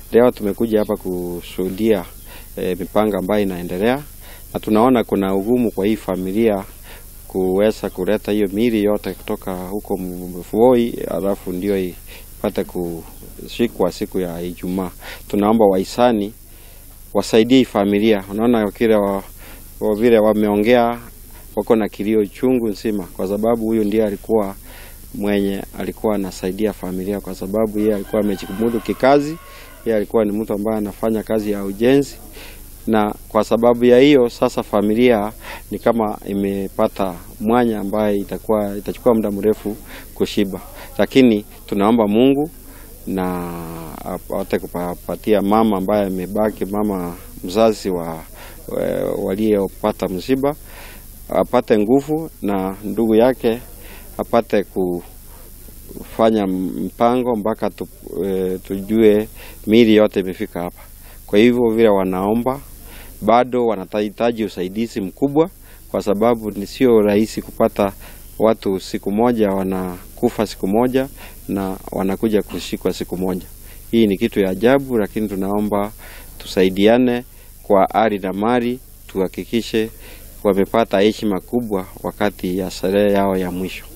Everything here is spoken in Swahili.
Leo tumekuja hapa kushuhudia e, mipango ambayo inaendelea na tunaona kuna ugumu kwa hii familia kuweza kuleta hiyo mili yote kutoka huko Voi, alafu ndio ipate kushikwa siku ya Ijumaa. Tunaomba wahisani wasaidie hii familia. Unaona kile wa, wa vile wameongea, wako na kilio chungu nzima, kwa sababu huyu ndiye alikuwa mwenye alikuwa anasaidia familia, kwa sababu yeye alikuwa amejimudu kikazi. Yeye alikuwa ni mtu ambaye anafanya kazi ya ujenzi, na kwa sababu ya hiyo sasa familia ni kama imepata mwanya ambaye itakuwa itachukua muda mrefu kushiba, lakini tunaomba Mungu na apate kupatia mama ambaye amebaki, mama mzazi wa waliopata msiba apate nguvu, na ndugu yake apate kufanya mpango mpaka tu, e, tujue miili yote imefika hapa. Kwa hivyo vile wanaomba bado wanahitaji usaidizi mkubwa, kwa sababu ni sio rahisi kupata watu siku moja wanakufa siku moja na wanakuja kushikwa siku moja. Hii ni kitu ya ajabu, lakini tunaomba tusaidiane kwa ari na mali, tuhakikishe wamepata heshima kubwa wakati ya sherehe yao ya mwisho.